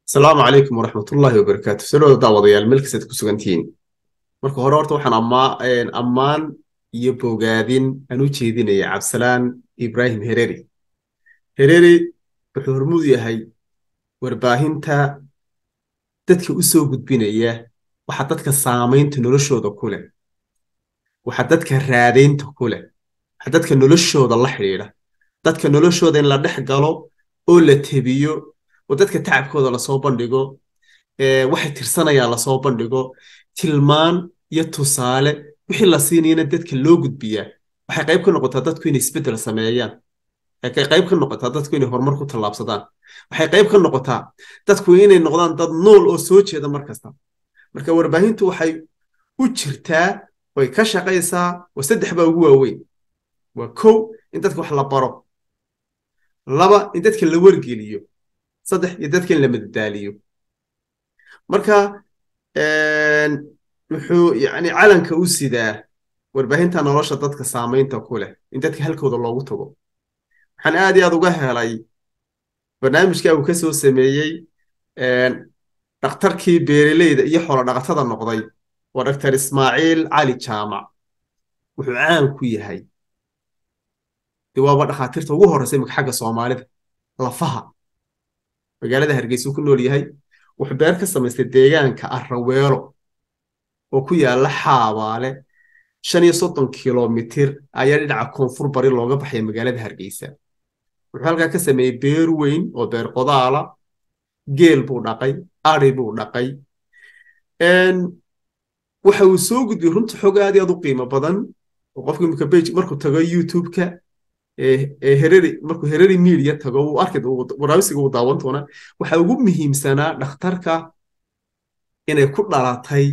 asalaamu calaykum waraxmatullaahi wabarakaatu salooda daawadayaal meel kastaad ku sugantihiin marka hore horta waxaan ammaan iyo bogaadin aan u jeedinaya cabdisalaan ibraahim hereri hereri wuxuu hormuud yahay warbaahinta dadka u soo gudbinaya waxa dadka saamaynta noloshooda ku leh waxa dadka raadaynta ku leh waxa dadka noloshooda la xidhiidha dadka noloshooda in la dhex galo oo la tebiyo oo dadka tacabkooda lasoo bandhigo waxay tirsanayaan lasoo bandhigo tilmaan iyo tusaale wixii la siinayana dadka loo gudbiyaa waxay qayb ka noqotaa dadku inay isbeddel sameeyaan waxay qayb ka noqotaa dadku inay horumar ku tallaabsadaan waxay qayb ka noqotaa dadku inay noqdaan dad nool oo soo jeeda mar kasta marka warbaahintu waxay u jirtaa way ka shaqaysaa waa saddex baa ugu waaweyn waa kow in dadka wax la baro laba in dadka la wargeliyo saddex iyo dadka in la madadaaliyo marka wuxuu yani calanka u sidaa warbaahinta nolosha dadka saamaynta ku leh in dadka halkooda loogu tago waxaan aad iyo aad uga helay barnaamijka uu ka soo sameeyey dhakhtarkii beereleyda iyo xoolo dhaqatada noqday waa dr ismaaciil cali jaamac wuxuu caan ku yahay de waaba dhakhaatiirta ugu horreysa imika xagga soomaalida lafaha magaalada hargeysa ku nool yahay wuxuu beer ka samaystay deegaanka arraweelo oo ku yaalla xaabaale shan iyo soddon kilomitir ayaa dhinaca koonfur bari looga baxaya magaalada hargeysa wuxuu halkaa ka sameeyey beer weyn oo beer qodaala geel buu dhaqay ari buu dhaqay waxa uu soo gudbiyey runta xog aad iyo aad u qiimo badan oo qofka imika bage markuu tago youtube-ka hereri markuu hereri media tago uu arki waraabisiga uu daawan doona waxa ugu muhiimsanaa dhakhtarka inay ku dhalatay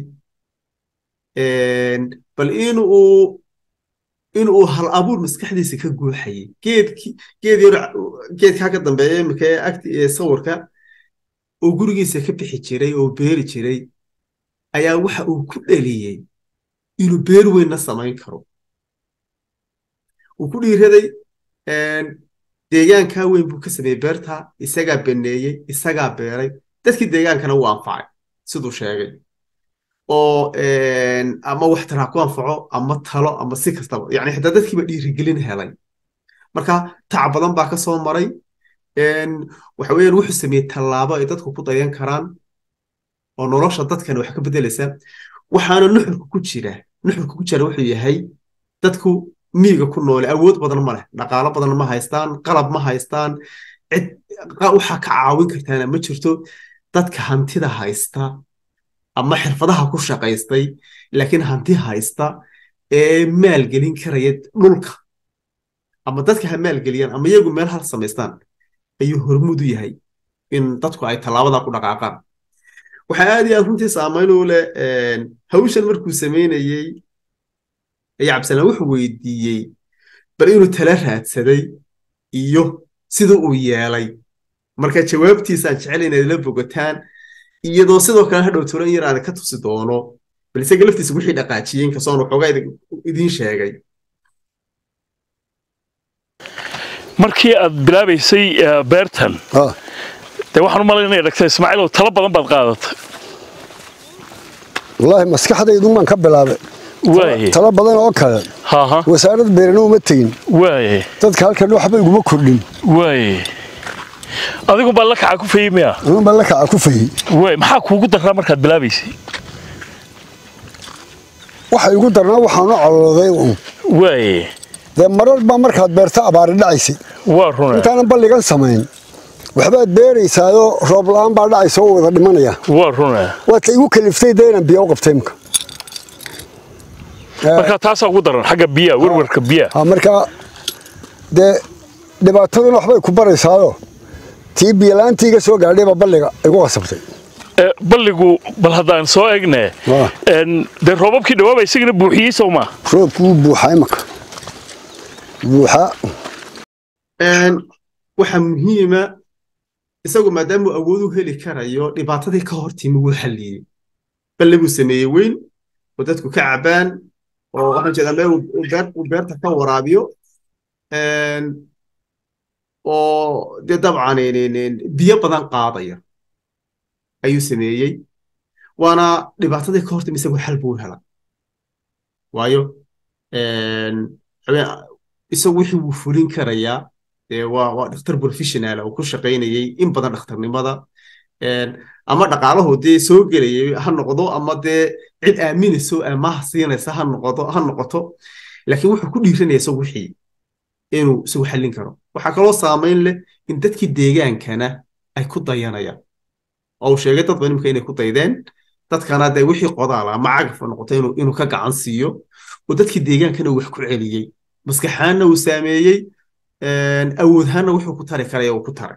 bal inuu inuu hal abuur maskaxdiisa ka guuxayay geedki geed yar geedkaa ka dambeeya imika ee agti ee sawirka oo gurigiisa ka bixi jiray oo beeri jiray ayaa waxa uu ku dhaliyey inuu beer weynna samayn karo uu ku dhiiraday deegaankaa weyn buu ka sameeyey beerta isagaa baneeyey isagaa beeray dadkii deegaankana wuu anfacay siduu sheegay oo ama wax taraa ku anfaco ama talo ama si kastaba yani xitaa dadkiiba dhiirigelin helay marka tac badan baa ka soo maray waxa weeyaan wuxuu sameeyey tallaabo ay dadku ku dayan karaan oo nolosha dadkana wax ka beddelaysa waxaana nuxurka ku jira nuxurka ku jira wuxuu yahay dadku miiga ku noole awood badan ma leh dhaqaalo badan ma haystaan qalab ma haystaan cid waxaa ka caawin kartaana ma jirto dadka hantida haysta ama xirfadaha ku shaqaystay laakiin hanti haysta ee maalgelin karaya dhulka ama dadka ha maalgeliyaan ama iyagu meel hal samaystaan ayuu hormuud u yahay in dadku ay tallaabada ku dhaqaaqaan waxaa aad iyo aad runtii saamayn u leh hawshan markuu samaynayey ayaa cabdisalaan wuxuu weydiiyey bal inuu tala raadsaday iyo sida uu yeelay marka jawaabtiisaan jecel inaad la bogataan iyadoo sidoo kale hadhow turan yar aan ka tusi doono bal isaga laftiisa wixii dhaqaajiyey inkastoon waxoogaa idiin sheegay markii aad bilaabaysay beertan dee waxaan u malayn inay dhagtay ismaaciilow talo badan baad qaadatay wallaahi maskaxdaydun baan ka bilaabay waaye talo badan oo kale haha wasaarad beerana uma tegin waaye dadka halkan waxba iguma kordhin waaye adigu baa la kaca ku fayey miya anun baan la kaca ku fayey waaye maxaa kuugu daraa markaad bilaabaysay waxa igu darnaa waxaanu colooday un waaye dee marar baa markaad beerta abaari dhacaysay waa runa intaanan balligan samayn waxbaad beeraysaayoo roob la'aan baa dhacaysa oo wada dhimanaya waa runa waata igu kaliftay dee inaan biyo u qabtay imka marka taasaa ugu daran xagga biyaha werwerka biyaha ha markaa dee dhibaataduna waxbay ku baraysaayo tii biyola'aantii iga soo gaadhayba balliga igu qasabtay Eh, balligu bal haddaan soo egne Waa. En, dee roobabkii dhawaaba isagana buuxiyey sow maa roobku wuu buuxaa imaka buuxaa waxa muhiima isagu maadaamuu awood u heli karayo dhibaatadii ka hor timi wuu xalliyey balle buu sameeyey weyn oo dadku ka cabaan oo waxaan jeedaa meel uu beer- uu beerta ka waraabiyo oo dee dabcan biyo badan qaadaya ayuu sameeyey waana dhibaatadii ka hortimi isagoo xal buu helay waayo isagu wixii wuu fulin karayaa waa waa dhakhtar professional oo ku shaqaynayay in badan dhakhtarnimada ama dhaqaalahu dee soo gelayay ha noqdo ama dee cid aaminayso amaha siinaysa ha noqoto ha noqoto laakiin wuxuu ku dhiiranaya isagu wixii inuu isagu xallin karo waxaa kaloo saamayn leh in dadkii deegaankana ay ku dayanayaan oo uu sheegay dad badan imika inay ku daydeen dadkana dee wixii qodaala ama cagaf noqoto inuu inuu ka gacan siiyo oo dadkii deegaankana wax ku celiyey maskaxaanna uu saameeyey awoodhaanna wuxuu ku tari karaya uu ku taray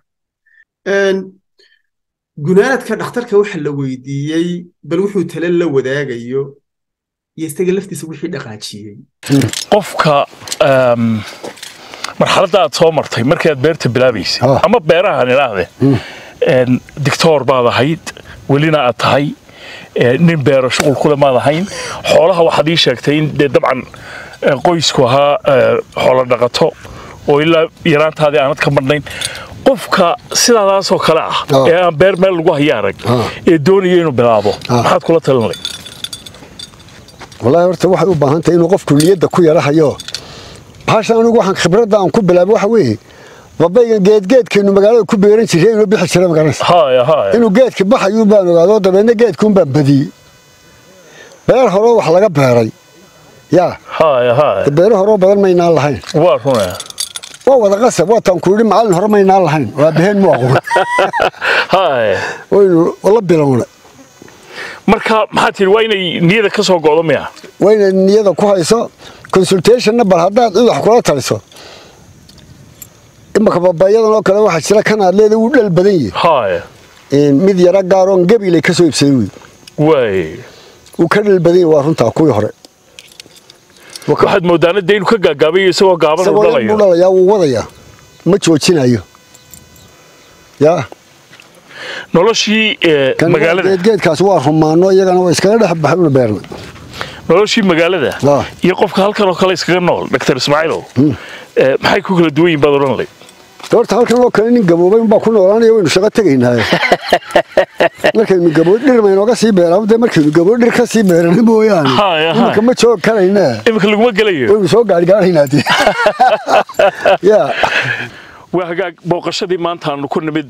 gunaanadka dhakhtarka waxa la weydiiyey bal wuxuu tale la wadaagayo iyo isaga laftiisa wixii dhaqaajiyey qofka marxaladda aad soo martay markaad beerta bilaabaysay ama beerahan idhaahde dictoor baad ahayd welina aad tahay nin beero shuqul kule maad ahayn xoolaha waxaad ii sheegtay in dee dabcan qoysku ahaa xoolo dhaqato oo ilaa yaraantaadii aanad ka madhnayn qofka sidaadaasoo kale ah ee aan beer meel lagu haya arag ee doonaya inuu bilaabo maxaad kula talinlay wallaahi horta waxay u baahan tahay inuu qofku niyadda ku yarahayo bahasha anigu waxaan khibradda aan ku bilaabay waxa weeye babaygan geedgeedkeenu magaalada ku beeran jiray inuu bixi jira magaranaysa inuu geedka baxayuu baan ogaado dabeedna geedkuun baan badiyey beer horeo wax laga beeray yaa beero horeo badan maynaan lahayn waa runaya waa wada qasab waataan ku yidhi macallin hore maynaan lahayn waa baheen mu aqoon waynu la bilownay marka maxaa tihi waa inay niyada ka soo go'do miya waa inay niyada ku hayso consultationna bal haddaad cid wax kula taliso imaka babayadan oo kale waxaa jira kan aad leeda wuu dhal badan yahay mid yara gaaroon gabilay ka soo ibsaday wey waay wuu ka dhal badan yahay waa runtaa kuwii hore waxaad moodaana dee inuu ka gaagaabayo isagoo gaaban uu dhalayo buu dhalayaa wuu wadayaa ma joojinayo yaa noloshii magaalada geedgeedkaas waa rumaano iyagana waa iskaga dhex baxayuna beerna noloshii magaalada iyo qofka halkan oo kale iskaga nool dr ismaaciilow maxay ku kala duwan yihin baad odhan lay horta halkan oo kale nin gaboobay unbaa ku noolaanaya waynu shaqo tegaynaaye markaynu gabood dhir maynooga sii beeraa dee markaynu gabood dhir ka sii beerana mooyaane iminka ma joog karayna iminka laguma gelayo waynu soo gaargaaraynaa dee ya waa hagaag booqashadii maanta aanu ku nimid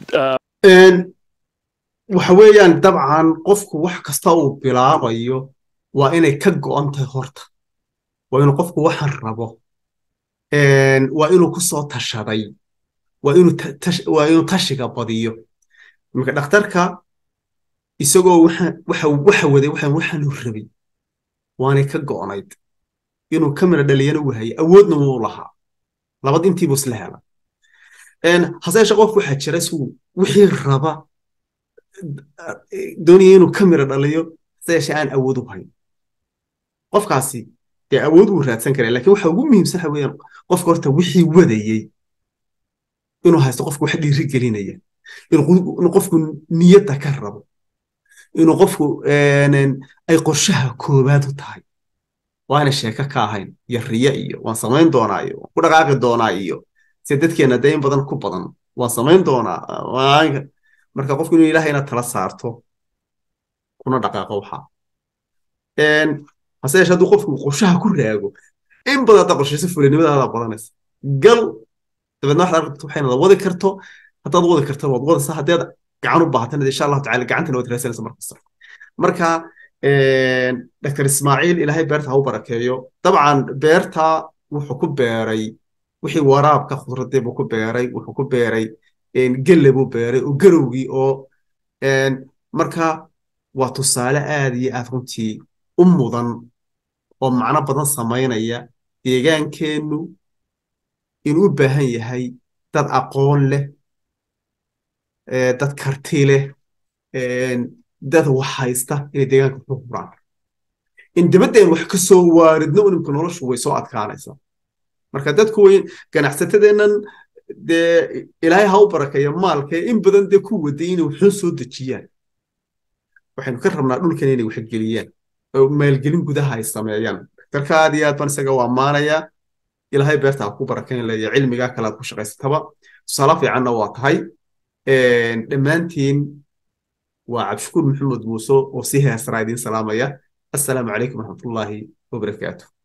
waxa weeyaan dabcan qofku wax kasta uu bilaabayo waa inay ka go'an tahay horta waa inuu qofku waxaan rabo waa inuu ku soo tashaday waa inuu tashiga badiyo iminka dhakhtarka isagoo waxa waday waxaanu rabay waanay ka go'nayd inuu kamira dhaliyana uu hayay awoodna wuu lahaa labad intiibuu isla hela hase yeeshee qofku waxaa jira isuu wixii raba doonaya inuu kamira dhaliyo hase yeeshee aan awood u hayn qofkaasi dee awood wuu raadsan karaa lakin waxa ugu muhiimsan waxa weeyaan qofka horta wixii wadayey inuu haysto qofku wax dhiiri gelinaya inuu qofku niyadda ka rabo inuu qofku ay qorshaha koowaad u tahay waana sheeko ka ahayn iyo riya iyo waan samayn doonaa iyo waan ku dhaqaaqi doonaa iyo se dadkeena dee in badan ku badan waan samayn doonaa marka qofku inuu ilahayna tala saarto kuna dhaqaaqo waxaa hase yeeshee hadduu qofku qorshaha ku raago in badan haddaa qorshayso fulinimadaada badanaysa gal dabeedna waxaad arki karto waxayna wadi karto haddaad wadi karto waad wadaysaa haddaad gacan u baahatana insha allahu tacala gacantana waad raadsanaysa markasta marka dr ismaaciil ilaahay beerta ha u barakeeyo dabcan beerta wuxuu ku beeray wixii waraabka khudradii buu ku beeray wuxuu ku beeray gelle buu beeray oo garowgii oo marka waa tusaale aad iyo aad runtii u mudan oo macno badan samaynaya deegaankeennu inuu u baahan yahay dad aqoon leh dad karti leh dad wax haysta inay deegaanka ku huraan in dabaddeen wax ka soo waaridno unimka noloshu way soo adkaanaysaa marka dadku way ganacsatadeennan dee ilaahay ha u barakeeya maalkee in badan dee ku waday inay waxun soo dejiyaan waxaynu ka rabnaa dhulkan inay wax geliyaan oo maalgelin gudaha ay sameeyaan daktarka aad iyo aad baan isaga u ammaanayaa ilaahay beerta ha ku barakeyn leeya cilmigaa kale aad ku shaqaysataba tusaale fiicanna waa tahay dhammaantiin waa cabdishakuur maxamed muuse oo si heesraa idiin salaamaya assalaamu calaykum waraxmatullaahi wabarakaatu